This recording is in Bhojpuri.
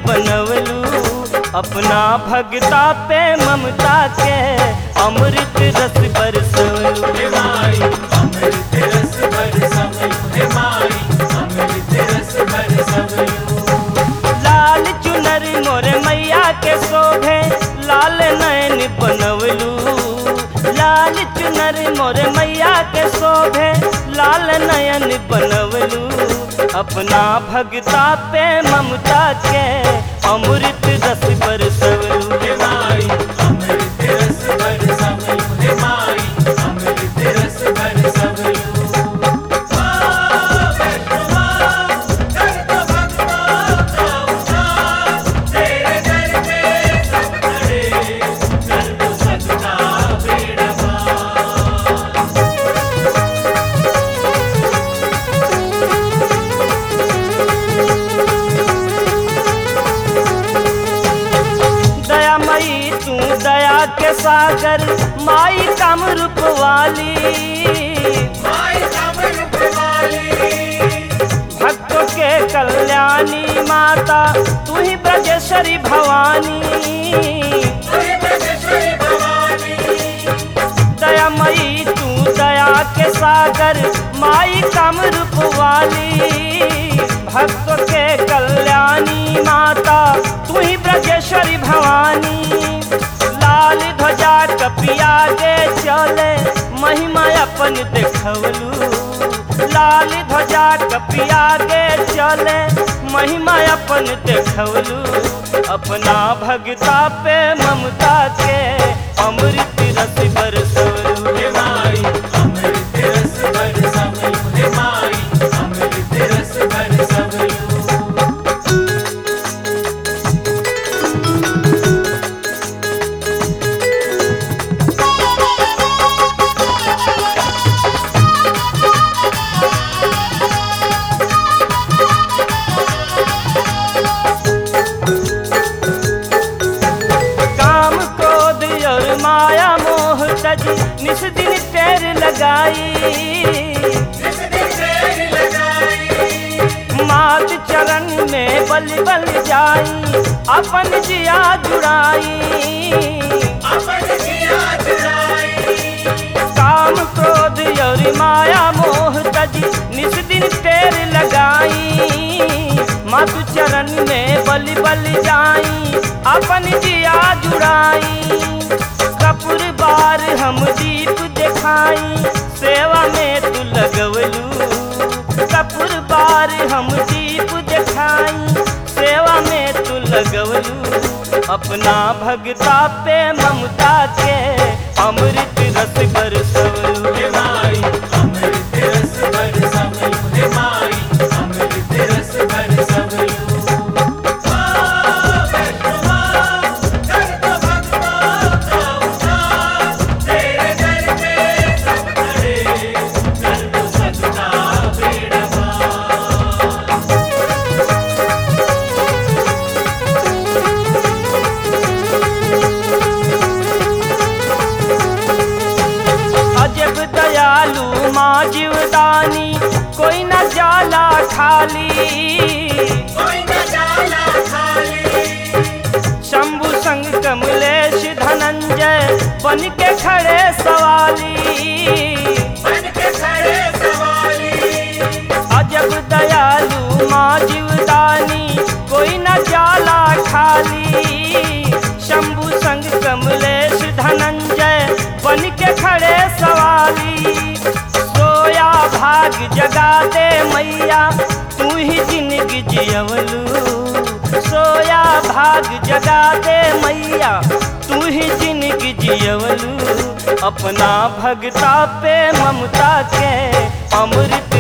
बनवलू अपना भगता पे ममता के अमृत रस बरसवलू हे माई अमृत रस बरसवलु हे माई अमृत रस बरसवलु लाल चुनर मोरे मैया के शोभे लाल नयन बनवलू लाल चुनर मोरे मैया के शोभे लाल नयन बनवलू अपना भगता पे ममता के अमृत रस बरसवलू हे माई अमृत रस बरसवलु हे माई अमृत रस बरसवलु तेरे दर पे सब खड़े कर दो सबका बेड़ा पार दया मई तू दया के सागर माई कम रूप वाली माई अमृत वाली भक्तों के कल्याणी माता तू ही ब्रजेश्वरी भवानी ओहे ब्रजेश्वरी भवानी दयामयी तू दया के सागर माई कम रूप वाली भक्तों के कल्याणी माता तू ही ब्रजेश्वरी भवानी लाल ध्वजा कपिया के चले महिमा अपन देखवलू लाल ध्वजा कपिया के चले महिमा अपन देखवलू अपना भगता पे ममता के अमृत रस बरसवलू हे माई अमृत रस बरसवलु हे माई अमृत रस बरसवलु काम क्रोध और माया मोह तज निस दिन टेर लगाई जिस दिन देर लगाई मात चरण में बल बल जाई अपन जिया जुड़ाई अपन जिया चुराई काम क्रोध और माया मोह तज निस दिन टेर लगाई मातु चरण में बल बल जाई अपन जिया जुड़ाई कपूर बार हम दीप दिखाई सेवा में तू लगवलू कपूर बार हम दीप दिखाई सेवा में तू लगवलू अपना भगता पे ममता के अमृत रस बरसवलू हे माई अमृत रस बरसवलु हे माई अमृत रस बरसवलु तेरे दर पे सब खड़े कर दो सबका बेड़ा पार अजब दयालु माँ जीवदानी कोई न जाला खाली कोई न जाला खाली शंभु संग कमलेश धनंजय बन के खड़े सवाली बन के खड़े सवाली अजब दयालु माँ जीवदानी कोई न जाला खाली शंभु संग कमलेश धनंजय बन के खड़े सवाली सोया भाग जगा दे मैया तू ही जिंदगी जियवलू सोया भाग जगा दे मैया तू ही जिंदगी जियवलू अपना भगता पे ममता के अमृत